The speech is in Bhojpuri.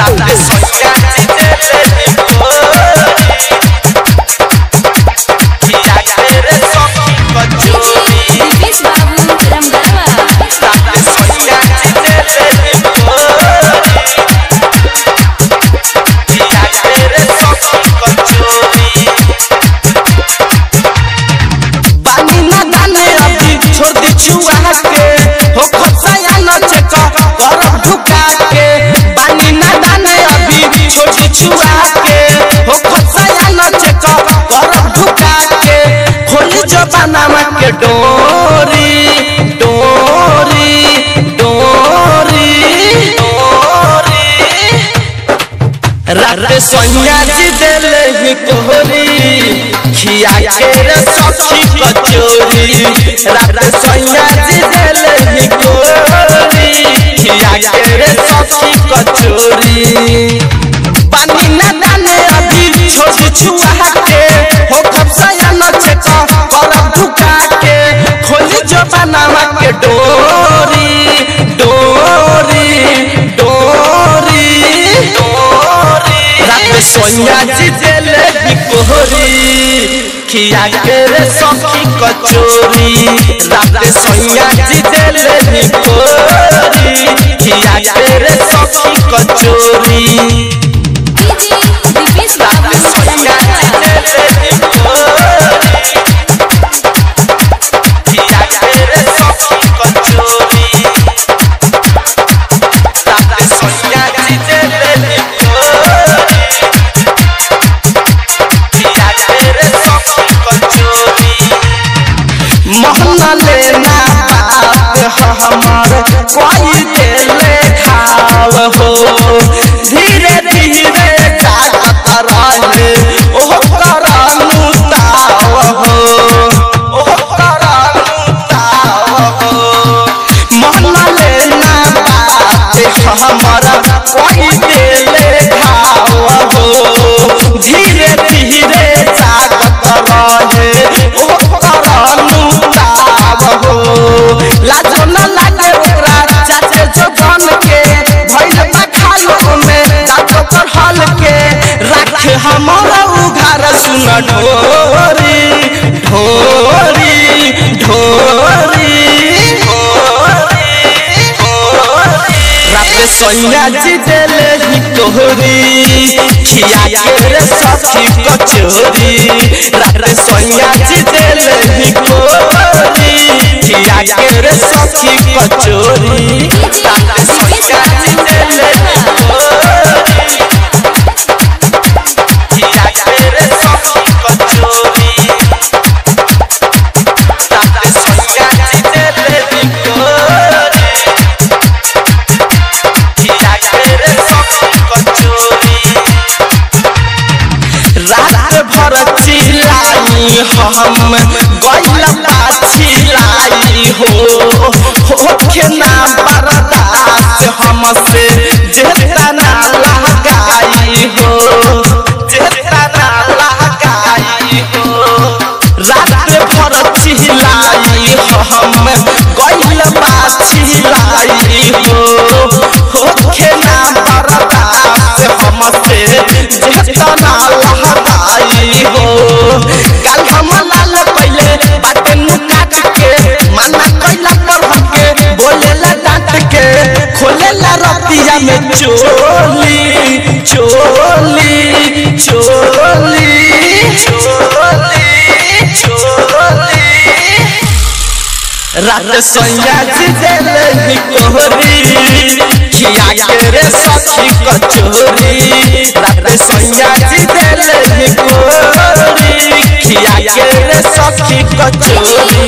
रात सोया जिदेले कोरी खिया के रे सखी कचोरी दीपेश बाबू रमगढ़वा रात सोया जिदेले कोरी खिया के रे सखी कचोरी बानी ना दाने अभी छोड़ दी छुआ के हो खसाया नचे का कर ढुका के बानी ना दाने अभी छोड़ दी छुआ के हो खसाया नचे का कर ढुका के खोली जो बनावा के डोरी डोरी डोरी डोरी रात सोनिया जी देले ही कोहरी खिया के रे सखी कचोरी रात सोनिया जी देले ही कोहरी खिया के रे सखी कचोरी पानी न दाने अभी छोड़ छुआ के हो खपसाया नचे का कर ढुका के खोली जो बनावा के डोरी डोरी डोरी डोरी रात सोनिया जी देले ही कोहरी खिया के रे सखी कचोरी रात सोनिया जी देले ही कोहरी खिया के रे सखी कचोरी डीजे दीपेश बाबू रमगढ़वा मोहना लेना बात हमार कोई देले खाव हो धीरे धीरे जागत रहे ओह करानु ताव हो ओह करानु ताव हो मोहना लेना बात हमार कोई देले खाव हो धीरे धीरे जागत रहे ओह करानु ताव हो लाजो न लागे ओकरा चाचे जो बन के भइल बा खालो में दांतो पर हल के राखे हमारा उघार सुन ढोरी ढोरी ढोरी रात सोनिया जी देले ही तोहरी खिया के रे सखी कचोरी रात सोनिया जी देले ही तोहरी खिया के रे सखी कचोरी रात सोनिया जी देले ही तोहरी खिया के रे सखी कचोरी रात सोनिया जी देले ही तोहरी खिया के रे सखी कचोरी रात भर चिल्लाई हम गइल पाछिलाई हो होखे ना बर्दाश्त हमसे जेता ना लगाई हो जेता ना लगाई हो रात भर चिल्लाई हम गइल पाछिलाई हो होखे ना बर्दाश्त हमसे जेता ना लगाई हो गाल हम लाल पहले बाटे मुंह काट के माना कइला पर हमके बोलेला डांट के खोलेला रतिया में चोली चोली चोली चोली चोली रात सोया जी देले ही कोहरी खिया के रे सखी कचोरी रात सोया जी देले ही कोहरी खिया के रे सखी कचोरी